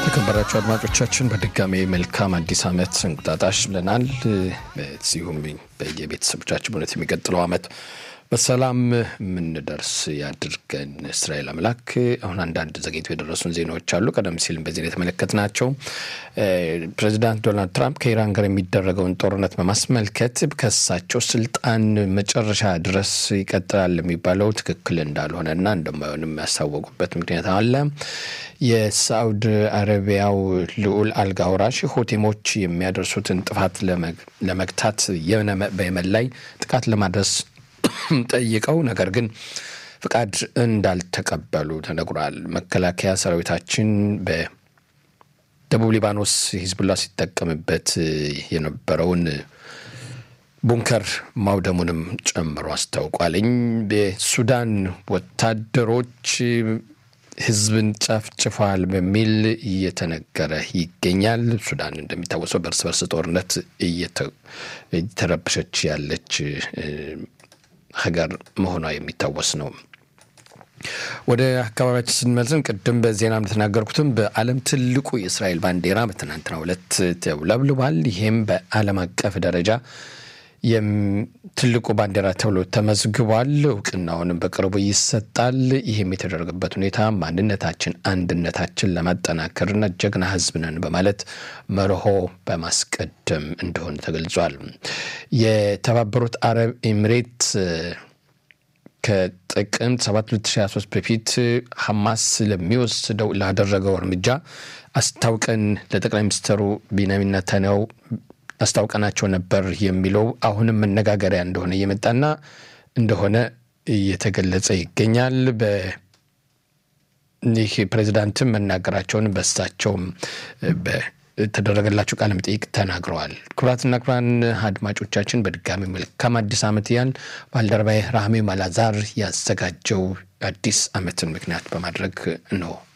የተከበራችሁ አድማጮቻችን በድጋሜ መልካም አዲስ ዓመት እንቁጣጣሽ ብለናል። በዚሁም በየቤተሰቦቻችን እውነት የሚቀጥለው ዓመት በሰላም የምንደርስ ያድርገን እስራኤል አምላክ። አሁን አንዳንድ ዘግይቶ የደረሱን ዜናዎች አሉ። ቀደም ሲልም በዜና የተመለከትናቸው ፕሬዚዳንት ዶናልድ ትራምፕ ከኢራን ጋር የሚደረገውን ጦርነት በማስመልከት ከሳቸው ስልጣን መጨረሻ ድረስ ይቀጥላል የሚባለው ትክክል እንዳልሆነና እንደማይሆንም ያሳወቁበት ምክንያት አለ። የሳዑዲ አረቢያው ልዑል አልጋ ወራሽ ሆቴሞች የሚያደርሱትን ጥፋት ለመግታት በየመን ላይ ጥቃት ለማድረስ ጠይቀው ነገር ግን ፍቃድ እንዳልተቀበሉ ተነግሯል። መከላከያ ሰራዊታችን በደቡብ ሊባኖስ ሂዝቡላ ሲጠቀምበት የነበረውን ቡንከር ማውደሙንም ጨምሮ አስታውቋልኝ። በሱዳን ወታደሮች ህዝብን ጨፍጭፏል በሚል እየተነገረ ይገኛል። ሱዳን እንደሚታወሰው በእርስ በርስ ጦርነት እየተረበሸች ያለች ሀገር መሆኗ የሚታወስ ነው። ወደ አካባቢያችን ስንመልስም ቅድም በዜና እንደተናገርኩትም በዓለም ትልቁ የእስራኤል ባንዲራ በትናንትናው ዕለት ተውለብልቧል። ይህም በዓለም አቀፍ ደረጃ ትልቁ ባንዲራ ተብሎ ተመዝግቧል። እውቅናውንም በቅርቡ ይሰጣል። ይህም የተደረገበት ሁኔታ ማንነታችን፣ አንድነታችን ለማጠናከርና ጀግና ህዝብ ነን በማለት መርሆ በማስቀደም እንደሆነ ተገልጿል። የተባበሩት አረብ ኤሚሬት ከጥቅምት 7 2023 በፊት ሐማስ ለሚወስደው ላደረገው እርምጃ አስታውቀን ለጠቅላይ ሚኒስትሩ ቢንያሚን ኔታንያሁ አስታውቀናቸው ነበር የሚለው አሁንም መነጋገሪያ እንደሆነ እየመጣና እንደሆነ እየተገለጸ ይገኛል። ይህ ፕሬዚዳንትም መናገራቸውን በሳቸውም በተደረገላቸው ቃለ መጠይቅ ተናግረዋል። ክቡራትና ክቡራን አድማጮቻችን በድጋሚ መልካም አዲስ ዓመት እያል ባልደረባዬ ራህሜ ማላዛር ያዘጋጀው አዲስ ዓመትን ምክንያት በማድረግ ነው